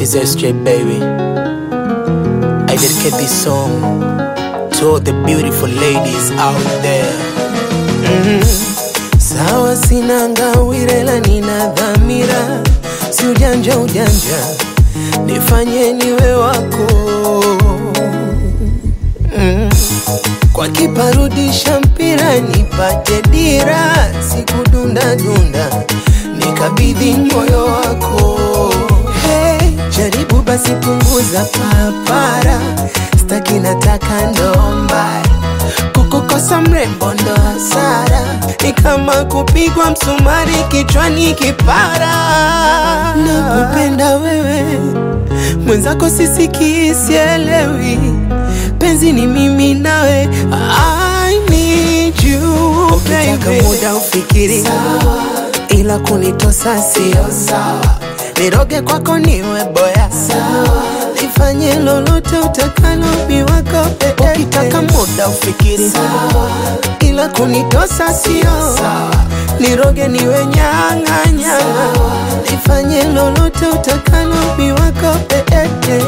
This is SJ baby. I dedicate this song to all the beautiful ladies out there. Sawa, sina ngawira, ila nina dhamira, si ujanja ujanja, nifanye niwe wako mm. Kwa kiparudisha mpira nipate dira, sikudunda dunda, nikabidhi moyo wako hey, jaribu basi punguza papara, staki nataka ndomba kukukosa mrembo ndo hasara, ni kama kupigwa msumari kichwani kipara. Nakupenda wewe mwenzako, sisikii sielewi, penzi ni mimi nawe, I need you Ukitaka baby. muda ufikiri ila kunitosa sio sawa, niroge kwako niwe boya sawa, nifanye lolote utakalo mi wako peke. Ukitaka muda ufikiri ila kunitosa sio sawa, niroge niwe nyanga nyanga, nifanye lolote utakalo mi wako peke.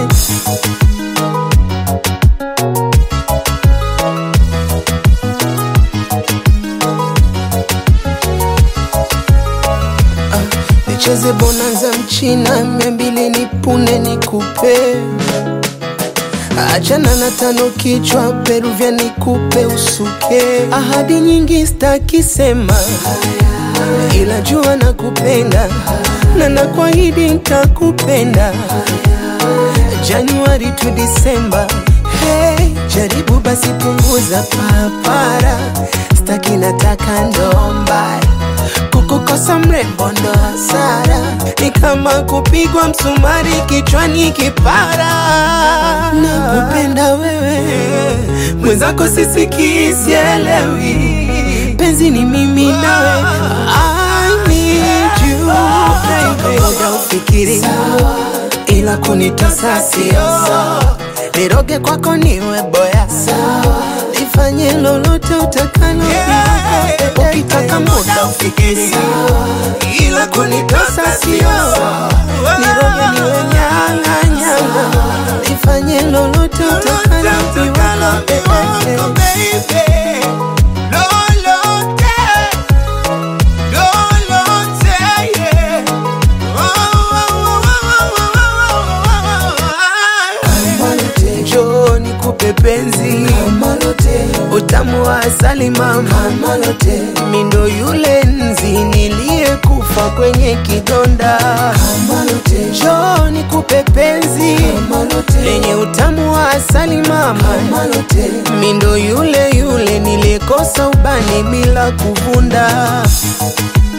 nicheze bonanza mchina mia mbili nipune nikupe achana na tano kichwa peruvya nikupe usuke ahadi nyingi stakisema ila jua nakupenda na nakwahidi ntakupenda Januari to Disemba hey, jaribu basi punguza papara staki nataka ndomba kukukosa mrembo ndo hasara, ni kama kupigwa msumari kichwani kipara. Nakupenda wewe mwenzako, sisikii sielewi, penzi ni mimi nawe, I need you baby. Muda ufikiri ila kunitosa sio niroge kwako niwe boya nifanye lolote utakalo ukitaka muda ufikiri ila kunitosa sio niroge niwe nyanga nyanga nifanye lolote utakalo njoo nikupe penzi utamu wa asali mama mindo yule nzi niliyekufa kwenye kidonda njoo nikupe penzi lenye utamu wa asali mama mindo yule yule niliyekosa ubani bila kuvunda